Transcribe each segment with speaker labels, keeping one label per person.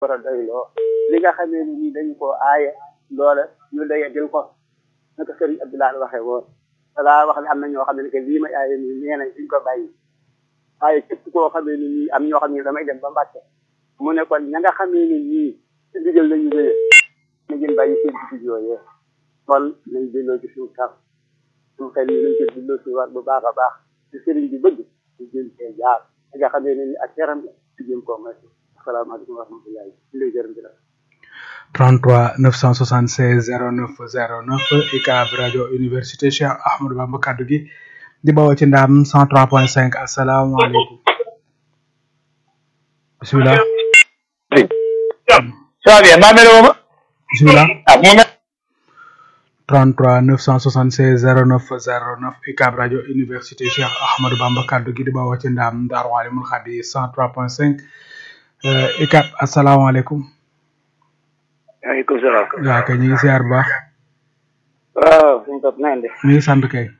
Speaker 1: war a doyloo li nga xamee ni nii dañu koo aaye loola ñu doye jël ko naka sëriñ Abdoulaye waxee woon dalaa wax ne am na ñoo xam ne que lii may aaye nii nee nañ duñ ko bàyyi waaye képp koo xamee ni nii am ñoo xam ne damay dem ba Mbàkke mu ne kon ña nga xamee ni nii ci digal lañu wéyee na ngeen bàyyi seen digg yooyee kon nañ delloo ci suñu kar suñu xel yi nañ ko delloo ci war bu baax a baax ci sëriñ bi bëgg ñu jëm cee jaar li nga xamee ne ni ak yaram la ci jëm koo moytu asalaamaaleykum wa rahmatullahi ñu lay gërëm di la
Speaker 2: 33 976 09 09 UCAB rajo université Cheikh Ahmadou Bamba kaddu gi di bawoo ci ndaam 103.5 asalaamaaleykum bisimilah.
Speaker 3: ça va bien maa mel ne
Speaker 2: bisimilah.
Speaker 3: ah mu mel.
Speaker 2: 33 976 09 09 UCAB rajo université Cheikh Ahmadou Bamba kaddu gi di bawoo ci ndaam Daaru Alimul Xadi 103.5 UCAB asalaamaaleykum.
Speaker 1: waaleykum salaam.
Speaker 2: waaw kay ñu ngi ziar bu baax.
Speaker 1: waaw suñu topp na ngeen def.
Speaker 2: ñu ngi sant kay.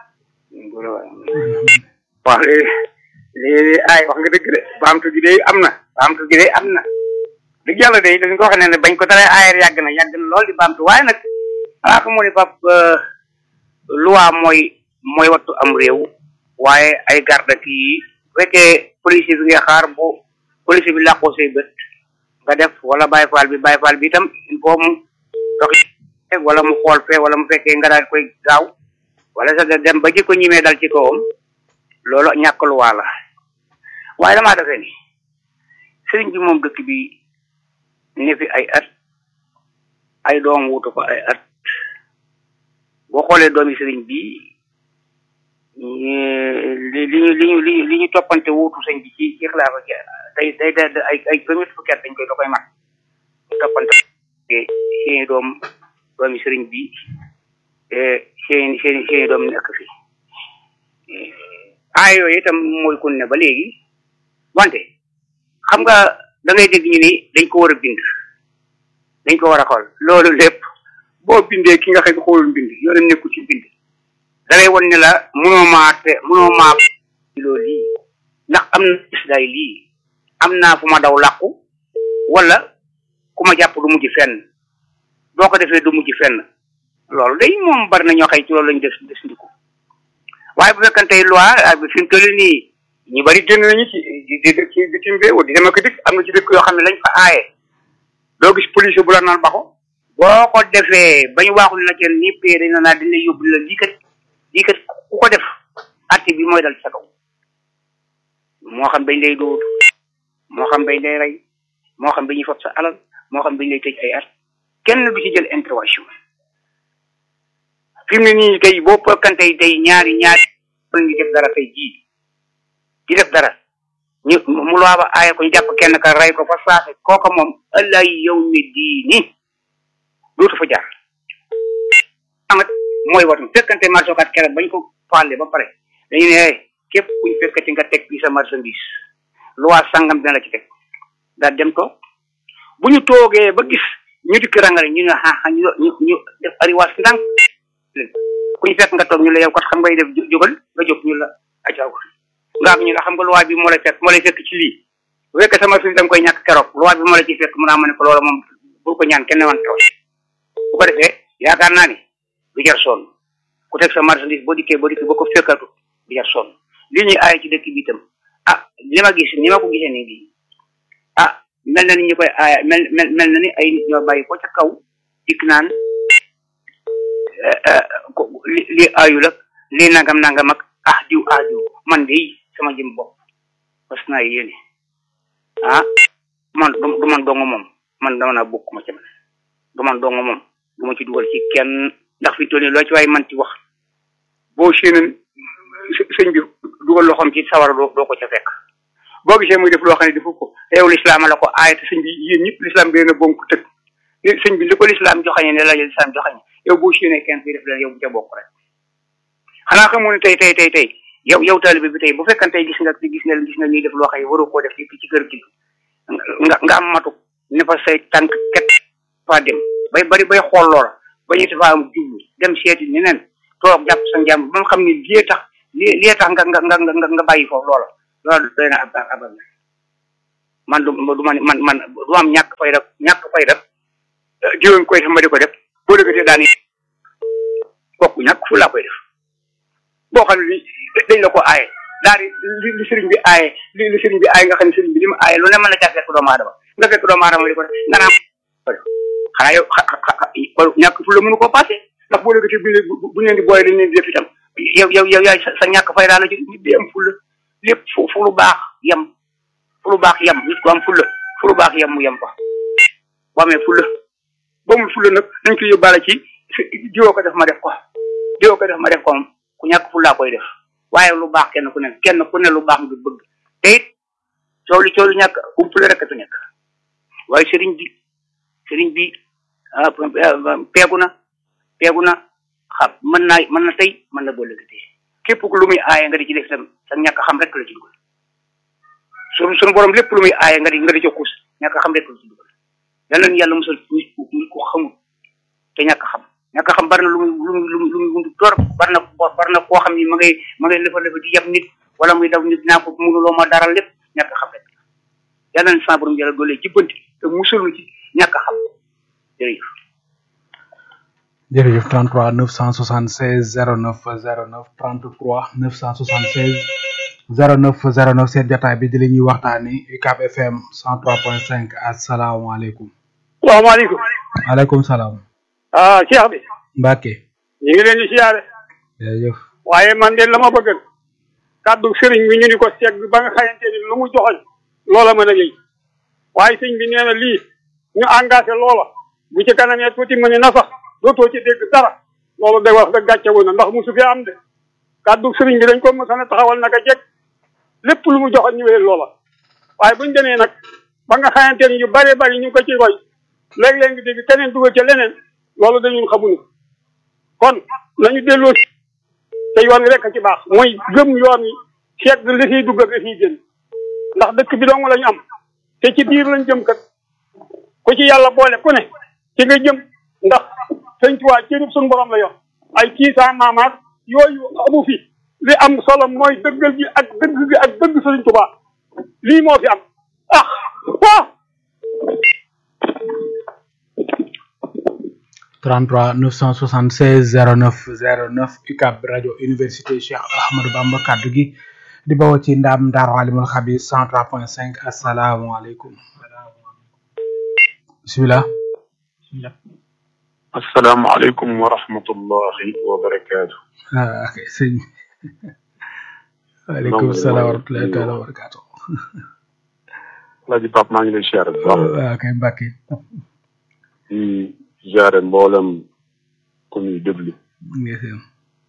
Speaker 3: waaw léegi léegi ay wax nga dëgg de baamtu gi de am na baamtu gi de am na dëgg yàlla de dañ ko wax ne ne bañ ko dalee aayar yàgg na yàgg na lool di baamtu waaye nag xanaa xamoo ne pap loi mooy mooy wattu am réew waaye ay garde kii bu fekkee policier bi nga xaar bu policier bi làqoo say bët nga def wala Baye Fall bi Baye Fall bi itam il faut mu dox wala mu xool fee wala mu fekkee nga daal koy gaaw wala sax dem ba jikko ñimee dal ci kawam loolu ñàkk lu waa la waaye damaa defee ni sëriñ bi moom dëkk bi ne fi ay at ay doom wutu ko ay at boo xoolee doomi sëriñ bi li li ñu li ñu li li ñu toppante wuutu sëñ bi ci ci xilaafa gi day day day ay ay premier fukki at dañ koy da koy mat toppante seeni doom doomi sëriñ bi seeni seeni seeni doom nekk fi aay yooyu itam mooy kun ne ba léegi wante xam nga da ngay dégg ñu ni dañ ko war a bind dañ ko war a xool loolu lépp boo bindee ki nga xam ne xoolul bind yoonam nekku ci bind da lay won ne la mënoo maa te mënoo maa loolu lii ndax am na isdaay lii am naa fu ma daw làqu wala ku ma jàpp du mujj fenn boo ko defee du mujj fenn loolu day moom bari na ñoo xëy ci loolu lañu def des ndiku waaye bu fekkante loi fi mu toll nii ñu bari génn nañu ci di di ci bitim réew di dem ak dikk am na ci dëkk yoo xam ne lañ fa aaye doo gis police bu la naan baxo boo ko defee ba ñu waaxul na kenn nii pay dañ naa dañ lay yóbbu la lii kat lii kat ku ko def atti bi mooy dal sa kaw moo xam dañ lay dóor moo xam dañ lay rey moo xam dañuy fab sa alal moo xam dañ lay tëj ay at kenn du ci jël intervention fi mu ne nii tey boo fekkante tey ñaari ñaari ñu def dara tey jii di def dara ñu mu loo ba aaye ko ñu jàpp kenn ka rey ko fa saase kooka moom allah yow mi diini dootu fa jaar amat mooy watu fekkante marché kat keroog bañ ko faale ba pare dañu ne képp kuñ fekkati nga teg bi sa marchandise loi sangam dina la ci teg daal dem ko bu ñu toogee ba gis ñu dikk rangale ñu ne ah ñu ñu ñu def ariwaas ndànk ku ñu fekk nga toog ñu la yow kat xam ngay def jógal nga jóg ñu la acaaw nga am ñu la xam nga loi bi moo lay fekk moo lay fekk ci lii bu fekkee sama fi da nga koy ñàkk keroog loi bi moo la ciy fekk mun naa ma ne ko loola moom bu ko ñaan kenn wan keroog bu ko defee yaakaar naa ni du jar sonn ku teg sa marchandise boo dikkee boo dikkee boo ko fekkatu du jar sonn li ñuy aaye ci dëkk bi itam ah li ma gis ni ma ko gisee nii bii ah mel na ni ñu koy aaye mel mel mel na ni ay nit ñoo bàyyi ko ca kaw dikk naan li li aayul ak lii nangam nangam ak ah diw ah diw man de sama jëm bopp parce que naa yéene ah man du man dong moom man dama naa bokk ma ca man du man dong moom du ma ci dugal ci kenn ndax fi toll nii loo ci waaye man ci wax boo séeneen sëñ bi dugal loxoom ci sawara doo doo ko ca fekk boo gisee muy def loo xam ne defu ko te yow lislaam la ko aay te sëñ bi yéen ñëpp lislaam bi na bonk tëg sëñ bi li ko lislaam joxañe ne la lislaam joxañe yow boo séenee kenn fi def leen yow bu ca bokk rek xanaa xamoo ne tey tey tey tey yow yow taalibe bi tey bu fekkan tey gis nga gis nga gis nga ñuy def loo xam ne waru koo def ci ci kër gi nga nga am matu ne fa say tànk ket fa dem bay bari bay xool loola ba ñu fa am jublu dem seeti ñeneen toog jàpp sa njàmm ba nga xam ne lii tax lii lii tax nga nga nga nga nga bàyyi foofu loola loolu doy na ab abal man du du man man man du am ñàkk fay def ñàkk fay def jiwoon koy def ma di ko def boo dëggatee daan kooku ñàkk fu laa koy def boo xam ne dañ la ko aaye daal di li sëriñ bi aaye li li sëriñ bi aaye nga xam ne sëriñ bi li mu aaye lu ne mën na caa fekk doomu aadama nga fekk doomu aadama di ko def nga naan xanaa yow ñàkk fu la mënu koo passé ndax boo dëggatee bu bu leen di booyee dañ leen di def itam yow yow yow yaay sa ñàkk fay daal la ci nit di am fulla lépp fu fu lu baax yem fu lu baax yem nit ko am fulla fu lu baax yem mu yem fa boo amee fulla boo mu fulla nag nañ ko yóbbaale ci jiwoo ko def ma def ko jiwoo ko def ma def ko moom ku ñàkk fullaa koy def waaye lu baax kenn ku ne kenn ku ne lu baax nga bëgg te it coow li coow li ñàkk umpule rek tu nekk waaye sëriñ bi sëriñ bi peegu na peegu na xam mën naa mën na tey mën na boole tey képp ku lu muy aaye nga di ci def itam sa ñàkk xam rek la ci dugal suñu suñu borom lépp lu muy aaye nga di nga di ci xuus ñàkk xam rek la ci dugal yal nañu yàlla musal nit ku nit ku xamul te ñàkk xam ñàkk xam bari na lu muy lu muy lu muy lu muy wundu tor bari na bari na koo xam ni ma ngay ma ngay lefa lefa di yab nit wala muy daw nit naa ko mënuloo ma dara lépp ñàkk xam rek yal nañu sa borom yàlla doole jubbanti te musalu ci ñàkk xam jërëjëf
Speaker 2: jërëjëf 33 976 09 09 33 976 09 09 seen jotaay bi di la ñuy waxtaani UCAB FM 103.5 asalaamaaleykum.
Speaker 4: salaamaaleykum.
Speaker 2: maaleykum salaam.
Speaker 4: ah Cheikh bi.
Speaker 2: Mbacke.
Speaker 4: ñu ngi leen di siyaare.
Speaker 2: jërëjëf.
Speaker 4: waaye man de la ma bëgg kàddu sëriñ bi ñu ni ko segg ba nga xamante ni lu mu joxoñ loola mën a yëy waaye sëñ bi nee na lii ñu engagé loola bu ci kanamee tuuti mu ne na sax dootoo ci dégg dara loolu day wax da gàcce woon na ndax musu fi am de kàddu sëriñ bi dañ ko mos a taxawal naka jekk lépp lu mu joxoon ñu wéyal loola waaye buñ demee nag ba nga xamante ni yu bëree bëri ñu ngi ko ci roy léeg-léeg nga dégg keneen dugal ca leneen loolu dañun xamuñu kon nañu delloo te yoon wi rek a ci baax mooy gëm yoon wi seet li fiy dugg ak li fiy génn ndax dëkk bi dong la ñu am te ci biir lañ jëm kat ku ci yàlla boole ku ne ci nga jëm ndax sëñ Tuubaa cërib suñu borom la yor ay kii saa maamaat yooyu amu fi li am solo mooy dëggal gi ak dëgg gi ak dëgg sëñ Tuubaa lii moo fi am ah waaw
Speaker 2: 33 976 09 09 UCAB rajo université Cheikh Ahmadou Bamba kaddu gi di bawoo ci ndam Daaru Alimul Xabir 103.5 asalaamaaleykum. bisimilah.
Speaker 5: asalaamaaleykum wa rahmatullahi wa barakaatu.
Speaker 2: ah ok sëñ bi. waaleykum salaam wa rahmatullahi taala wa barakaatu.
Speaker 5: Alaaji Pape maa ngi lay siyaare bu baax.
Speaker 2: waaw kay Mbacke.
Speaker 5: di siyaare mboolem ku ñuy déglu.
Speaker 2: ndeysaan.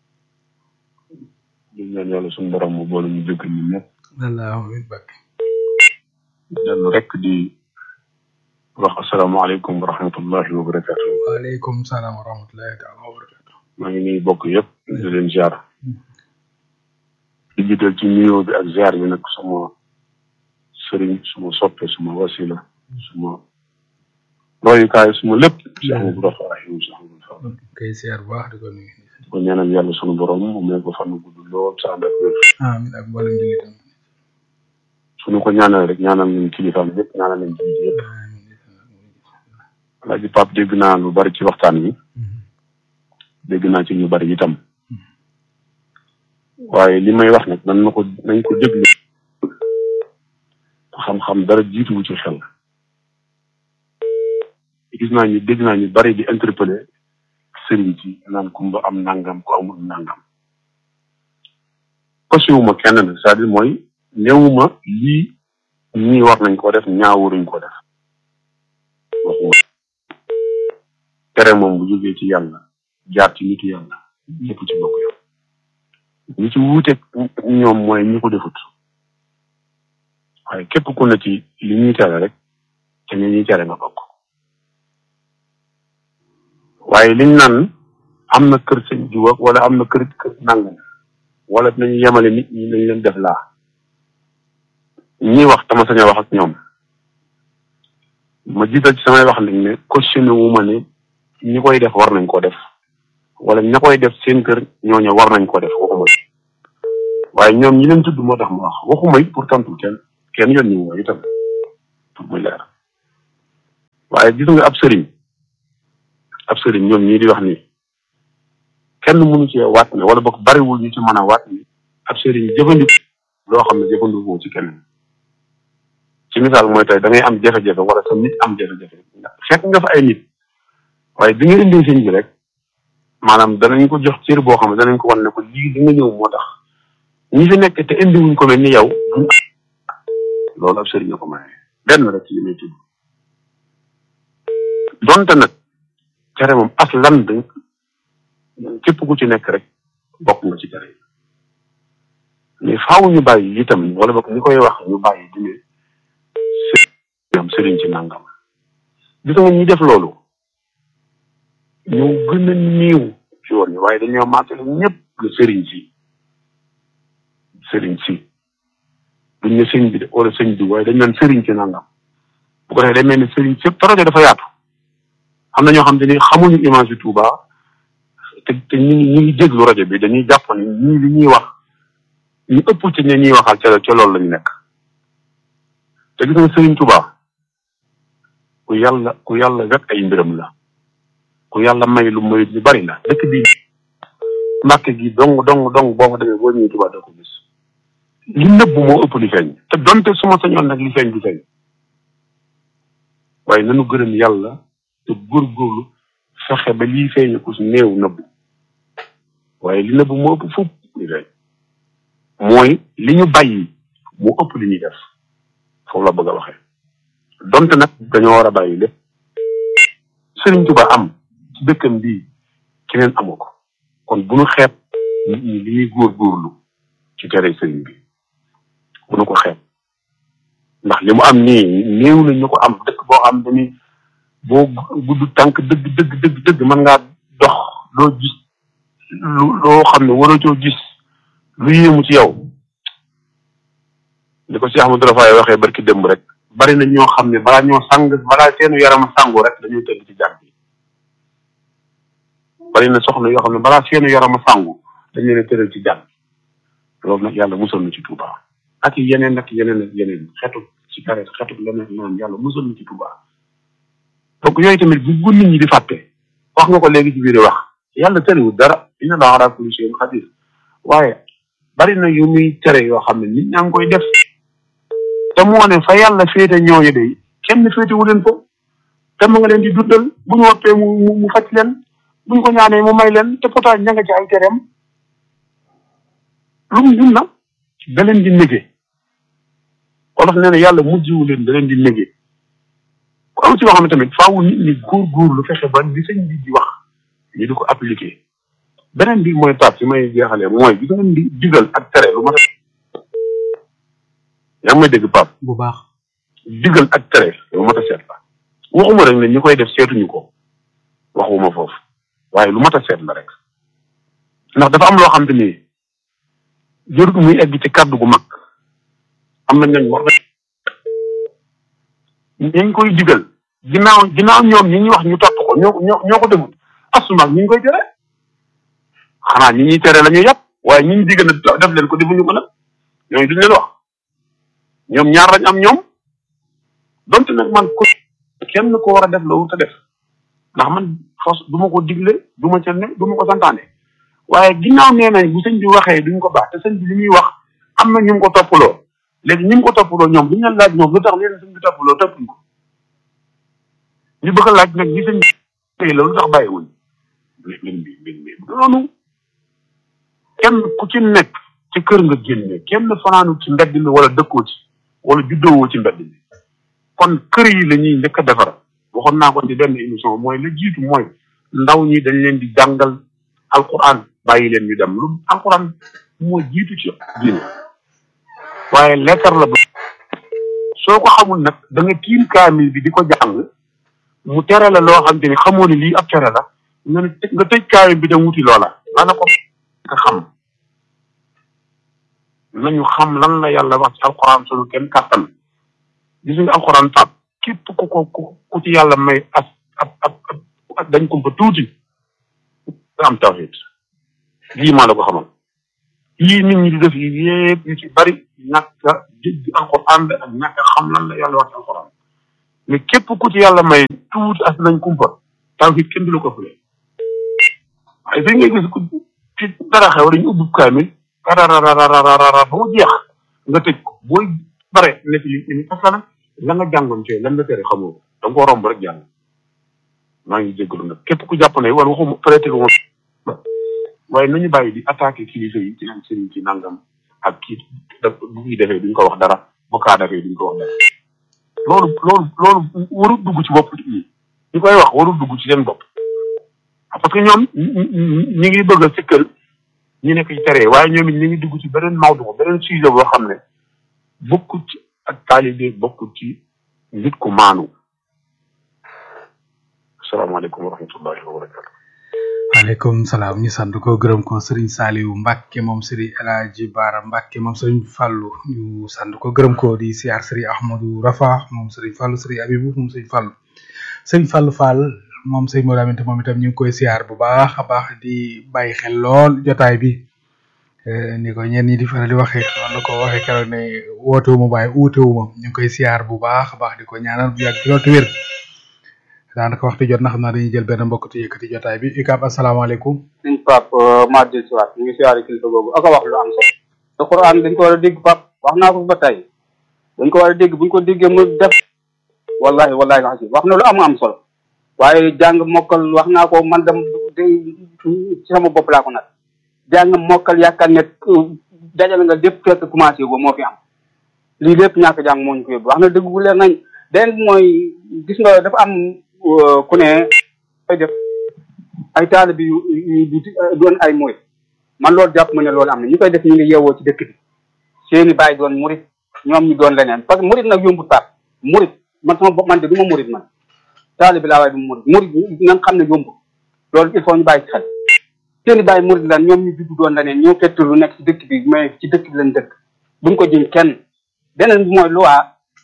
Speaker 5: di ñaan yàlla suñu borom mu boole ñu dégg ñun ñëpp.
Speaker 2: wallaahi Mbacke.
Speaker 5: dellu rek di wax asalaamaaleykum wa rahmatullahi wa barakaatu.
Speaker 2: waaleykum salaam wa rahmatullahi taala wa barakaatu.
Speaker 5: maa ngi nuyu bokk yëpp di leen ziar. di jiital ci nuyoo bi ak ziar bi nag suma sëriñ suma soppe suma wasila suma royukaay suma lépp. Cheikh Amadou Rafa rahim Cheikh Amadou Fall.
Speaker 2: kay siyaar bu baax di ko nuyu.
Speaker 5: di ko ñaanal yàlla sunu borom mu may ko fan gudd lool sa ànd ak wér.
Speaker 2: amiin ak mboolem jullitam.
Speaker 5: suñu ko ñaanal rek ñaanal nañ kilifaam yëpp ñaanal nañ jullit yëpp. Alaaji Pape dégg naa lu bari ci waxtaan wi. dégg naa ci ñu bari itam. waaye li may wax nag nan na ko nañ ko déglu. xam-xam dara jiituwu ci xel. gis naa ñu dégg naa ñu bari di interpeller sëriñ ci naan kumba am nangam ko amul nangam. kosiwuma kenn nag c'est-à-dire mooy néewuma lii ñii war nañ ko def ñaawuruñ ko def. waxuma tere moom bu jógee ci yàlla jaar ci nitu yàlla ñëpp ci bokk yow. ñi ci wuuteeg ñoom mooy ñi ko defut waaye képp ku ne ci li ñuy tere rek te ñi ñuy tere nga bokk waaye liñ naan am na kër sëñ jiw ak wala am na kër kër nangam wala dinañu yemale nit ñi nañ leen def laa ñi wax tama sañ a wax ak ñoom ma jiital ci samay wax nag ne cautionné wu ma ne ñi koy def war nañ ko def wala ña koy def seen kër ñooñu war nañ ko def waxuma waaye ñoom ñi leen tudd moo tax ma wax waxuma it pour tontu kenn kenn yoon ñu woo itam muy leer waaye gis nga ab sëriñ ab sëriñ ñoom ñii di wax ni kenn mënu cee waat ne wala boog bariwul ñu ci mën a waat ni ab sëriñ jëfandiku loo xam ne jëfandikoo ci kenn ci misaal mooy tey da ngay am jafe-jafe wala sa nit am jafe-jafe fekk nga fa ay nit waaye bi nga indee sëñ bi rek maanaam danañ ko jox cër boo xam ne danañ ko wan ne ko lii li nga ñëw moo tax ñi fi nekk te indiwuñ ko mel ni yow duñ loolu ab sëriñ ko maye benn rek ci li may tudd donte nag tere moom as lan dañ képp ku ci nekk rek bokk nga ci tere yi mais faaw ñu bàyyi itam wala boog ñi koy wax ñu bàyyi di ne sëriñ sëriñ ci nangam gis nga ñi def loolu ñoo gën a néew ci woon ñi waaye dañoo maatale ñëpp la sëriñ si sëriñ si duñ ne sëñ bi de wala sëñ bi waaye dañ naan sëriñ ci nangam bu ko defee day mel ni sëriñ si projet dafa yaatu am na ñoo xam te ni xamuñu image bi Touba te te ñu ngi ñu ngi déglu rajo bi dañuy jàpp ni ñii li ñuy wax ñu ëpp ci ñi ñuy waxal ca ca loolu lañu nekk te gis nga sëriñ Touba ku yàlla ku yàlla wet ay mbiram la ku yàlla may lu may lu bari la dëkk bi mbàkke gi dong dong dong boo fa demee boo ñëwee Touba doo ko gis li nëbb moo ëpp li feeñ te donte su ma sañoon nag li feeñ du feeñ waaye nanu gërëm yàlla te góorgóorlu fexe ba lii feeñ ko si néew nëbb waaye li nëbb moo ëpp fupp li feeñ mooy li ñu bàyyi moo ëpp li ñuy def foofu la bëgg a waxee donte nag dañoo war a bàyyi lépp Sëriñ Tuba am ci dëkkam bii keneen amu ko kon bu nu xeeb nit ñi li ñuy góorgóorlu ci tere sëriñ bi bu nu ko xeeb ndax li mu am nii néew na ñu ko am dëkk boo xam ne ni boo gudd tànk dëgg dëgg dëgg dëgg mën ngaa dox loo gis lu loo xam ne waroo coo gis lu yéemu ci yow li ko Cheikh Amadou Rafaay waxee barki démb rek bari na ñoo xam ne balaa ñoo sang balaa seenu yaram sangu rek dañuy tëdd ci jàmm bi bari na soxna yoo xam ne balaa seenu yaram sangu dañ leen a tëral ci jàmm loolu nag yàlla musal na ci Touba ak yeneen ak yeneen ak yeneen xetu ci karet xetu leneen naan yàlla musal na ci Touba donc yooyu tamit bu bu nit ñi di fàtte wax nga ko léegi ci biir wax yàlla tëriwul dara inna laa ala kulli shay'in qadir waaye bari na yu muy tere yoo xam ne nit ñaa ngi koy def te moo ne fa yàlla féete ñooñu de kenn féete wu leen ko te mu nga leen di dundal bu ñu woppee mu mu mu faj leen bu ñu ko ñaanee mu may leen te pourtant ña nga ci ay tereem lu mu dund na da leen di négé wolof nee na yàlla mujjiwu leen da leen di négé ku am ci loo xam ne tamit faawu nit ñi góor-góor lu fexe ba li sëñ bi di wax ñu di ko appliqué beneen bi mooy taab si may jeexalee mooy gis nga di digal ak tere lu ma yaa ngi may dégg Pape
Speaker 2: bu baax
Speaker 5: digal ak tere lu mat a seet la waxuma rek ne ñi koy def seetuñu ko waxuma foofu waaye lu mat a seet la rek ndax dafa am loo xam te ni jërut muy egg ci kàddu gu mag am na ñooñ war na ñi ngi koy digal ginnaaw ginnaaw ñoom ñi ñuy wax ñu topp ko ñoo ñoo ñoo ko defut asumaak ñi ngi koy tere xanaa ñi ñuy tere la ñuy yàpp waaye ñi ñu digal na def leen ko defuñu ko nag ñooñu duñ leen wax ñoom ñaar lañ am ñoom donte nag man ko kenn ko war a def loolu te def ndax man fos du ma ko digle du ma ca ne du ma ko santaane waaye ginnaaw nee nañ bu sëñ bi waxee duñ ko baax te sëñ bi li muy wax am na ñu ngi ko toppaloo léegi ñu ngi ko toppaloo ñoom duñ leen laaj ñoom lu tax leen sëñ bi toppaloo toppuñ ko ñu bëgg a laaj nag ñi sëñ bi la lu tax bàyyiwuñ mbir bi mbir bi noonu kenn ku ci nekk ci kër nga génne kenn fanaanu ci mbedd mi wala dëkkoo ci wala juddoowoo ci mbedd mi kon kër yi la ñuy njëkk a defar waxoon naa ko ci benn émission mooy la jiitu mooy ndaw ñi dañ leen di jàngal alquran bàyyi leen ñu dem lu alquran moo jiitu ci diine waaye lekkar la ba soo ko xamul nag da nga tiim kaamil bi di ko jàng mu tere la loo xam te ni xamoo ne lii ab tere la nga ne nga tëj kaamil bi dem wuti loola la na ko nga xam nañu xam lan la yàlla wax ci alquran sunu kenn kàttan gis nga alquran tab képp ku ko ku ci yàlla may as ab ab ab dañ ko ba tuuti nga am tawhid lii maa la ko xamal yii nit ñi di def yi yépp yu ci bari ñàkk a dégg alquran la ak ñàkk a xam lan la yàlla wax ci alquran mais képp ku ci yàlla may tuuti as nañ kumpa tawhid kenn du la ko fule waaye fi ngay gis ku ci dara xew dañu ubbi kaamil rarararararara ba mu jeex nga tëj ko booy bare ne ci li li parce que nag la nga jàngoon ci lan la tere xamoo ko da nga koo romb rek jàll maa ngi jégalu nag képp ku jàpp ne wala waxuma peut-être waxuma waaye nañu bàyyi di attaqué kilifa yi ci leen sëriñ ci nangam ak kii da bu ñuy defee duñ ko wax dara bu kaa defee duñ ko wax dara loolu loolu loolu warul dugg ci bopp nit ñi ñi koy wax warul dugg ci seen bopp parce que ñoom ñi ngi bëgg a sikkal ñi nekk ci tere waaye ñoom it ñi ngi dugg ci beneen mawdu beneen sujet boo xam ne bokkul ci ak taalibe bokkul ci nit ku maanu asalaamaaleykum wa rahmatullahi wa barakatu
Speaker 2: waaleykum salaam ñu sant ko gërëm ko Serigne Saliou Mbacke moom Serigne El Hadji Bara Mbacke moom Serigne Fallou ñu sant ko gërëm ko di siyaar Serigne Ahmadou Rafa moom Serigne Fallou Serigne Abibou moom Serigne Fallou Serigne Fallou Fall moom Serigne Modou Aminta moom itam ñu ngi koy siyaar bu baax a baax di bàyyi xel lool jotaay bi ni ko ñenn ñi di faral di waxee noonu la ko waxee keroog ne woote wu ma waaye uute wu ma ñu ngi koy siyaar bu baax a baax di ko ñaanal bu yàgg ci loolu te wér daanaka waxtu jot na xam naa dañuy jël benn mbokk te yëkkati jotaay bi UCAB asalaamaaleykum.
Speaker 6: suñ pap maa del si waat ñu ngi siyaare kilifa googu ak a wax lu am solo te Quran dañ ko war a dégg pap wax naa ko ba tey dañ ko war a dégg buñ ko déggee mu def wallahi wallahi la wax na lu am am solo waaye jàng mokkal wax naa ko man dem ci sama bopp laa ko nag jàng mokkal yaakaar ne dajale nga lépp fekk commencé ba moo fi am lii lépp ñàkk jàng moo ñu ko yóbbu wax na dëgg bu leer nañ den mooy gis nga dafa am ku ne ay def ay taalibe yu yu doon ay murit man loolu jàpp ma ne loolu am na ñu koy def ñu ngi yeewoo ci dëkk bi seeni bàyyi doon murit ñoom ñu doon leneen parce que murit nag yombut paat murit man sama bopp man de du ma murit man taalibe laa waaye du ma murit murit na nga xam ne yombut loolu il faut ñu bàyyi ci xel seeni bàyyi murit lan ñoom ñu juddu doon leneen ñoo fekk lu nekk ci dëkk bi mais ci dëkk bi lañ dëkk buñ ko jëm kenn beneen bi mooy loi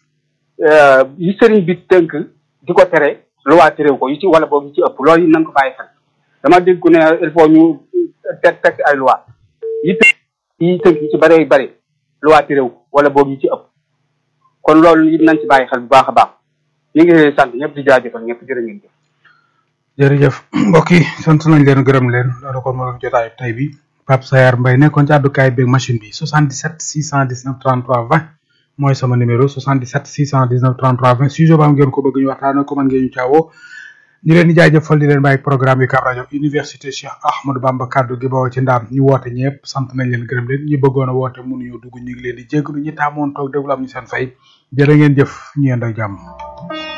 Speaker 6: yi sëriñ bi tënk di ko tere loi terew ko yi ci wala boog yi ci ëpp loolu yi nañ ko bàyyi xel dama dégg ku ne il faut ñu teg teg ay loi yi tënk yi tënk yi ci bëree bëri loi terew ko wala boog yi ci ëpp kon loolu it nañ ci bàyyi xel bu baax a baax ñu ngi sant ñëpp di jaajëfal ñëpp jërë ngeen jëf
Speaker 2: jërëjëf mbokk yi sant nañ leen gërëm leen loolu kon moo doon jotaayu tey bi Pape Sayar Mbaye nekkoon ci àddukaay beeg machine bi 77 619 33 20 mooy sama numéro 77 619 33 20 sujet ba am ngeen ko bëgg ñu waxtaanee ko mën ngeen ñu caawoo ñu leen di jaajëfal di leen bàyyi programme yi Ucab rajo université Cheikh Ahmadou Bamba kaddu gi bawoo ci ndaam ñu woote ñëpp sant nañ leen gërëm leen ñu bëggoon a woote mënuñoo dugg ñu ngi leen di jégalu ñu taamoon toog déglu am ñu seen fay jërë ngeen jëf ñu yendoo jàmm